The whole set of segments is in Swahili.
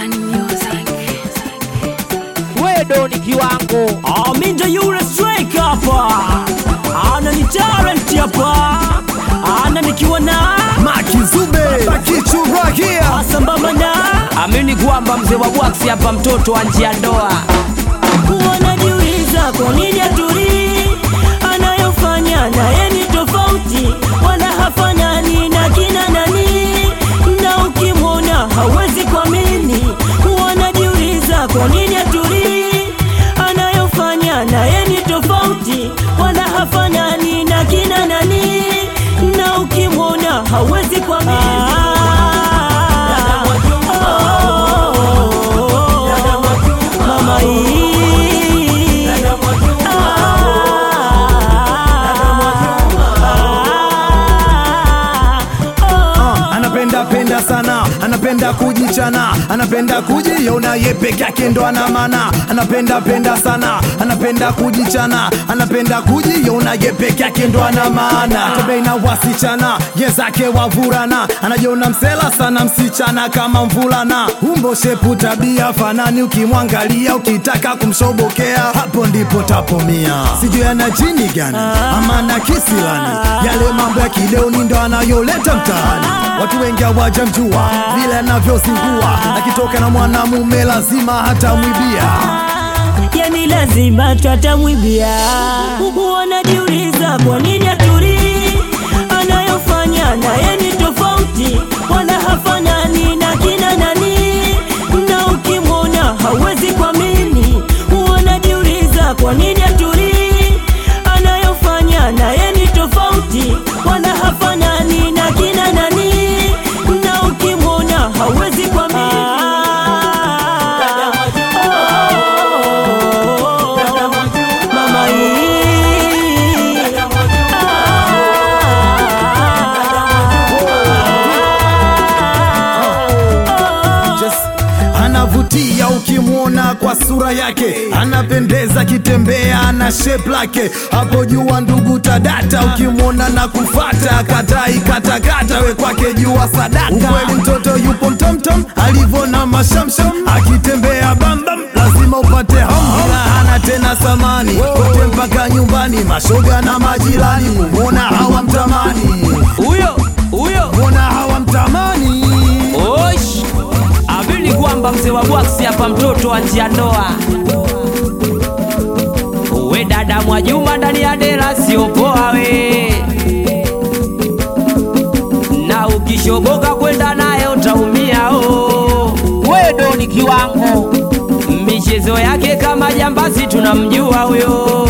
Urban Music. wedo ni kiwango Aminja yule strike hapa, ana ni talent hapa, ana nikiwa na Makizube Bakichuragia sambamba na amini kwamba mzee wa bwaksi hapa mtoto wa njia ndoa wanajiuliza kwa nini atulii, anayofanya naye ni tofauti, wala hafanani na kina nani, na ukimwona hawezi kuamini. Wanajiuliza kwa nini atulii, anayofanya naye ni tofauti, wala hafanani na kina nani, na ukimwona hawezi kuamini. Mama hii anapenda penda sana anapenda kujichana anapenda kujiona ye peke yake ndo ana maana anapenda penda sana anapenda kujichana anapenda kujiona ye peke yake ndo ana maana tembei na wasichana ye zake wavurana anajiona msela sana msichana kama mvulana umbo shepu tabia fanani ukimwangalia ukitaka kumshobokea hapo ndipo tapomia sijui ana jini gani ama na kisilani yale mambo ya kideoni ndo anayoleta mtaani watu wengi hawajamjua vile anavyozingua akitoka na mwanamume lazima hatamwibia yani lazima twatamwibia. Wanajiuliza kwa nini atulii, anayofanya naye ni tofauti, wala hafanani na kina nani, na ukimwona hawezi kuamini. Wanajiuliza kwa nini atulii, anayofanya naye ni tofauti, wala hafanani na kina nani, na ukimwona hawezi kuamini. Mama hii Just anavutia ukimwona kwa sura yake anapendeza kitembea na shape lake hapo jua ndugu tadata ukimwona na kufata katai katakata we kwake jua sadaka ukweli mtoto yupo mtomtom alivyo na mashamsham akitembea bambam lazima upate hamham hana tena samani wote mpaka nyumbani mashoga na majirani kumwona hawamtamani huyo huyo mwona hawamtamani osh amini kwamba mzee wa bwaksi hapa mtoto wa njia ndoa we dada Mwajuma ndani ya dera sio poa we na ukishoboka kwenda naye utaumia o wedo ni kiwango michezo yake kama jambazi tunamjua huyo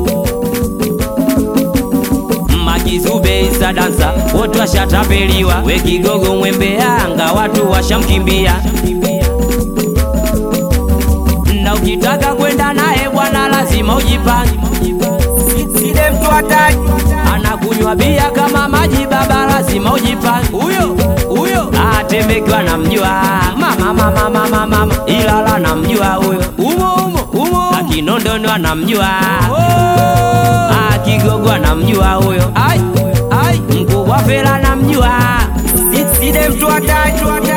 Makizube isa dansa wote washatapeliwa, we kigogo mwembe Yanga watu washamkimbia, na ukitaka kwenda naye bwana lazima ujipange. Sile mtu hataki anakunywa bia kama maji, baba lazima ujipange. Huyo huyo atembekiwa namjua mama mama mama mama, Ilala namjua huyo umo umo umo, akinondono anamjua Ah, Kigogo anamjua huyo ai ai, mkubwa Fela anamjua side mtu hataki